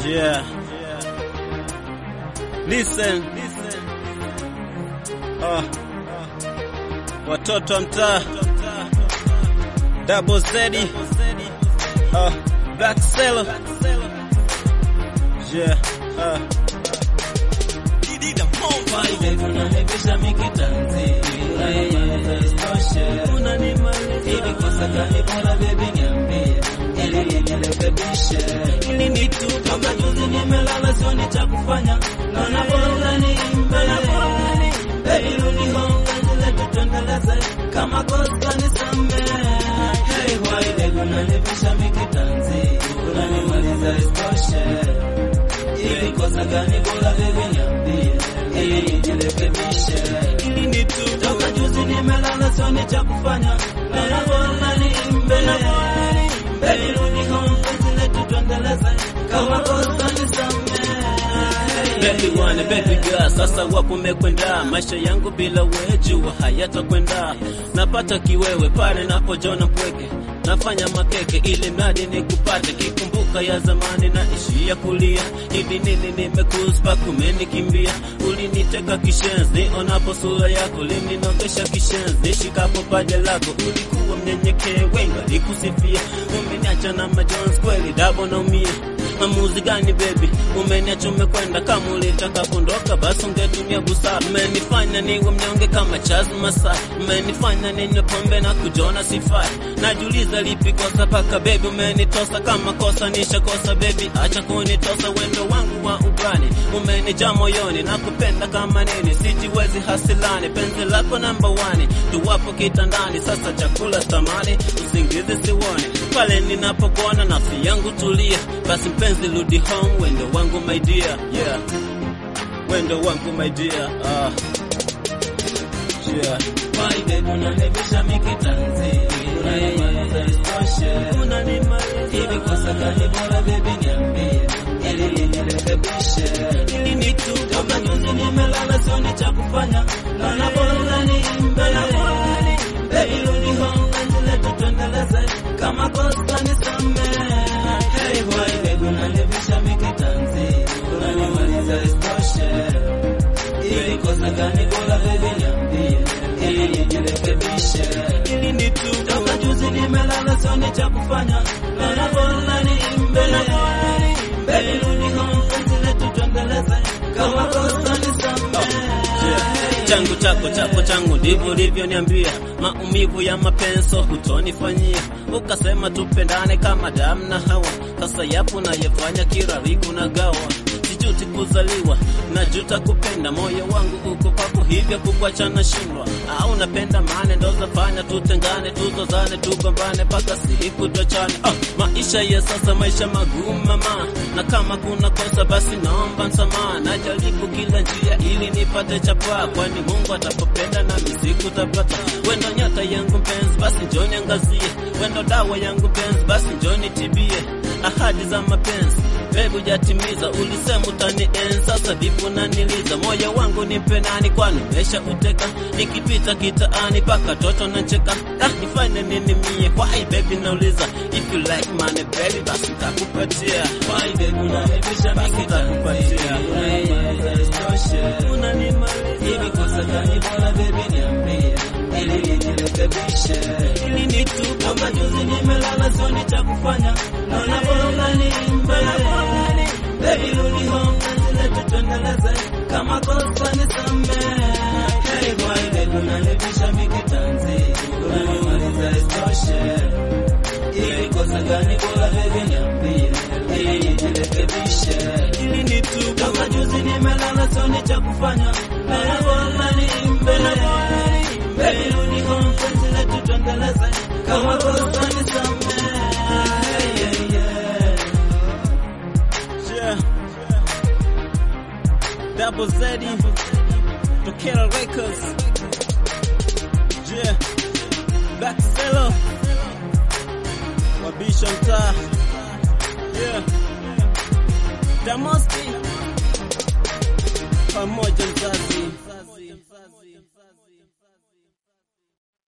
Yeah. Listen. Oh. Watoto wa mtaa. Double Z. Oh. Black Cello. Yeah. Uh. Unanibisha mikitanzi hivi kosa gani bora baby niambie ili nirekebishe ili nitu toka juzi nimelala sioni cha kufanya naona bora niimbe baby rudi home penzi letu tuendeleze kama kosa nisamehe hey why baby unanibisha mikitanzi unanimaliza isitoshe ili kosa gani bora baby niambie ili nijirekebishe ili nitu toka juzi nimelala sioni cha kufanya naona bora niimbe baby rudi home penzi letu tuendeleze kama kosa nisamehe Baby one, baby girl, sasa wapo umekwenda, maisha yangu bila wejua hayatakwenda. Napata kiwewe pale napojona mpweke, nafanya makeke ili mradi nikupate. Kikumbuka ya zamani na ishia kulia, hivi nini nimekuspa kumenikimbia. Uliniteka kishenzi, onapo sura yako lininogesha kishenzi, shikapo paja lako ulikuwa mnyenyekee, wenga likusifia. Umeniacha na majonzi kweli, dabo naumia Maamuzi gani baby, umeniacha umekwenda. Kama ulitaka kuondoka, basi ungetumia busara. Umenifanya niwe mnyonge kama Charles Masai, umenifanya ninywe pombe na kujona sifai. Najiuliza lipi kosa paka baby umenitosa. Kama kosa nishakosa baby, acha kunitosa. Wendo wangu wa ubani umenijaa moyoni, nakupenda kama nini, sijiwezi hasilani. Penzi lako namba one, tuwapo kitandani, sasa chakula tamani, usingizi siwoni pale ninapokuona, nafsi yangu tulia. Basi mpenzi, rudi home, wendo wangu my dear, yeah, wendo wangu my dear, ah, yeah. Why baby unanibisha mikitanzi unanimaliza isitoshe hivi kosa gani bora baby niambie ili nirekebishe ili nitu toka juzi nimelala sioni cha kufanya naona bora niimbe baby rudi home penzi letu tuendeleze kama kosa nisamehe hey why baby unanibisha mikitanzi unanimaliza isitoshe ili kosa gani bora baby niambie ili nijirekebishe ili nitu toka juzi nimelala sioni cha kufanya naona bora niimbe baby rudi home penzi letu tuendeleze kama kosa nisamehe changu chako chako changu ndivyo ulivyoniambia, maumivu ya mapenzo hutonifanyia. Ukasema tupendane kama damu na hawa, sasa yapo nayefanya kirariku na gawa. Sijuti kuzaliwa, najuta kupenda, moyo wangu uko kwako, hivyo kukwacha na shindwa. Au napenda mane ndo zafanya tutengane, tuzozane, tugombane mpaka siku tuachane. Oh, maisha ya sasa, maisha magumu mama, na kama kuna kosa basi naomba msamaha. Najaribu kila njia ili nipate chapa, kwani Mungu atapopenda na misiku tapata. Wendo nyota yangu mpenzi, basi njoni angazie. Wendo dawa yangu mpenzi, basi njoni tibie. Ahadi za mapenzi Bebu jatimiza, ulisema utanienzi, sasa vipi unaniliza? Moyo wangu nipe nani, kwani umesha uteka? Nikipita kitaani paka toto nacheka, ah, nifanye nini mie? Why baby nauliza, if you like money baby, basi nitakupatia. Why baby unanibisha Basi mikitanzi nitakupatia. unanimaliza isitoshe Unanimaliza. hivi kosa gani bora baby niambie ili nijirekebishe ili nitu toka juzi nimelala sioni cha kufanya naona bora niimbe baby rudi home penzi letu tuendeleze kama kosa nisamehe hey why baby unanibisha mikitanzi unanimaliza isitoshe ili kosa gani bora baby niambie ili nijirekebishe ili nitu toka juzi nimelala sioni cha kufanya naona bora niimbe baby rudi home penzi letu tuendeleze kama kosa nisamehe yeah, yeah. Yeah. Double Z Tokera Records Yeah Black Cello Wabisha mtaa Yeah Damoski pamoja